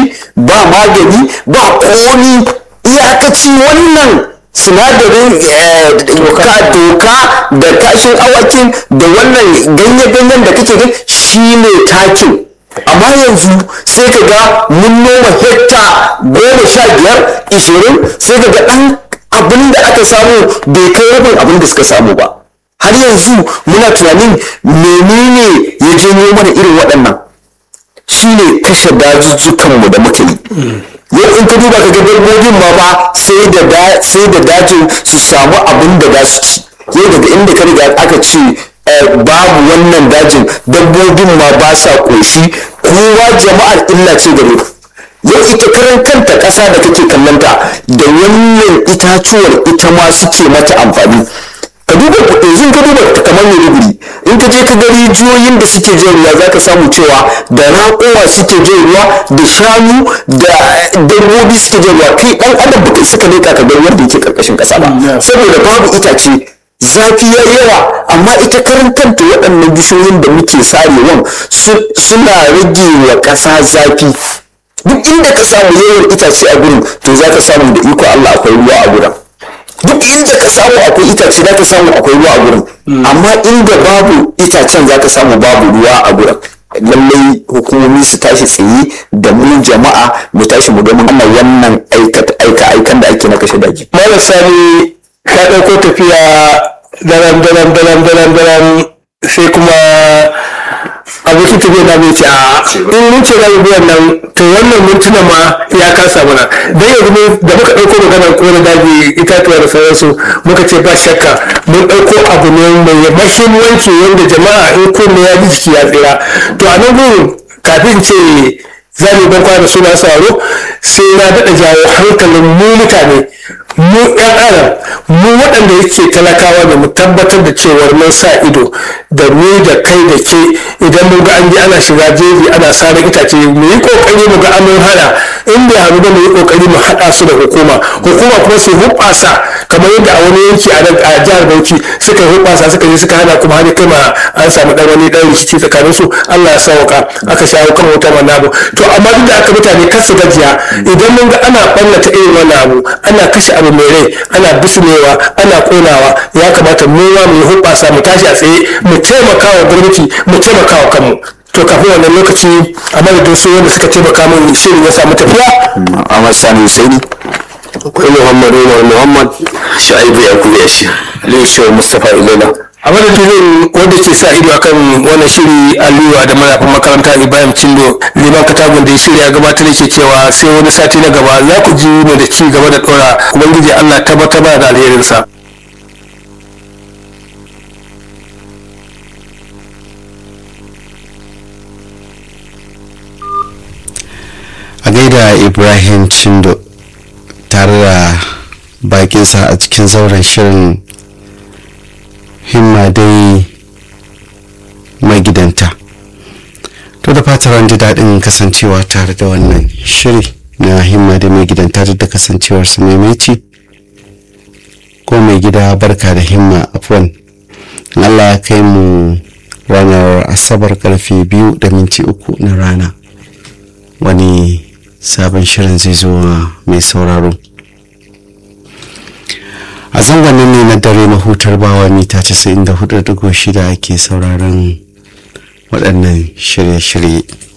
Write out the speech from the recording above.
ba magani ba komi iyakaci wannan sinadarin doka da kashin awakin da wannan ganye-ganyen da kake gani shi ne takin amma yanzu sai ka ga mun noma hekta goma sha biyar ishirin sai ka ga ɗan abin da aka samu bai kai rabin abin da suka samu ba har yanzu muna tunanin menene ya janyo mana irin waɗannan shine kashe dazuzzukanmu da muka yi yau in ka duba ka ga dabbobin ma ba sai da sai da dajin su samu abin da za su ci yau daga inda ka riga aka ce babu wannan dajin dabbobin ma ba sa koshi kowa jama'ar illa ce gare ku yau ita karan kanta ƙasa da kake kallonta da wannan itacuwar ita ma suke mata amfani ka duba yanzu ka duba ta kamar Maiduguri in ka je ka ga rijiyoyin da suke jin ruwa za ka samu cewa da raƙowa suke jin ruwa da shanu da dabbobi suke jin ruwa kai ɗan adam ba kai suka leƙa ka ga ruwan da yake ƙarƙashin ƙasa ba saboda babu itace zafi ya yawa amma ita karan kanta waɗannan bishiyoyin da muke sarewan suna rage wa ƙasa zafi duk inda ka samu yawan itace a gurin to za ka samu da iko Allah akwai ruwa a gurin duk inda ka samu akwai itace za ka samu akwai ruwa a gurin amma inda babu itacen za ka samu babu ruwa a gurin lallai hukumomi su tashi tsaye da mu jama'a mu tashi mu domin ana wannan aika aikan da ake na kashe daji. Malam Sani ka ɗauko tafiya daram daram daram daram daram sai kuma abokin tafiya na bai ce a in mun ce zamu bi wannan to wannan mintuna ma ya kasa mana dan yanzu ne da muka ɗauko maganar kore daji itatuwa da sauransu muka ce ba shakka mun ɗauko abu ne mai mahimmanci wanda jama'a in kunne ya ji jiki ya tsira to a nan gurin kafin ce za mu ban kwana suna sauro sai na daɗa jawo hankalin mu mutane mu ɗan adam mu waɗanda yake talakawa ne mu tabbatar da cewar mun sa ido da mu da kai da ke idan mun ga an ji ana shiga jeji ana sarar itace mu yi kokari mu ga an hana in bai hannu ba mu yi kokari mu haɗa su da hukuma hukuma kuma su hubbasa kamar yadda a wani yanki a jihar Bauchi suka yi hubbasa suka je suka hana kuma har kai ma an samu dan wani dan rikici tsakanin su Allah ya sauka aka shawo kan wutar wannan abu to amma duk da aka mutane kar su gajiya idan mun ga ana ɓallata irin wannan abu ana kashe abu mai rai ana bisunewa ana konawa ya kamata mu ma mu yi hubbasa mu tashi a tsaye mu taimaka wa gwamnati mu taimaka wa kanmu to kafin wannan lokaci a madadin su wanda suka taimaka min shirin ya samu tafiya Ahmad Sani Husaini akwai Muhammad Umar Muhammad Sha'ibu Yakubu Yashi Aliyu Shehu Mustapha Ilela a madadin wanda ke sa ido akan wannan shiri aliyu da marafin makaranta ibrahim cindo liman katagun da ya shirya gabatar yake cewa sai wani sati na gaba za ku ji mu da ci gaba da dora ubangiji allah tabbatar da alherinsa a gaida ibrahim cindo tare da bakinsa a cikin zauren shirin himma dai magidanta to da fatar an ji daɗin kasancewa tare da wannan shiri na himma dai magidanta duk da kasancewar su maimaici ko mai gida barka da himma afwan allah ya kai mu ranar asabar karfe biyu da minti uku na rana wani sabon shirin zai zo mai sauraro a zangonin ne na dare mahutar bawa mita 94.6 ake sauraron waɗannan shirye-shirye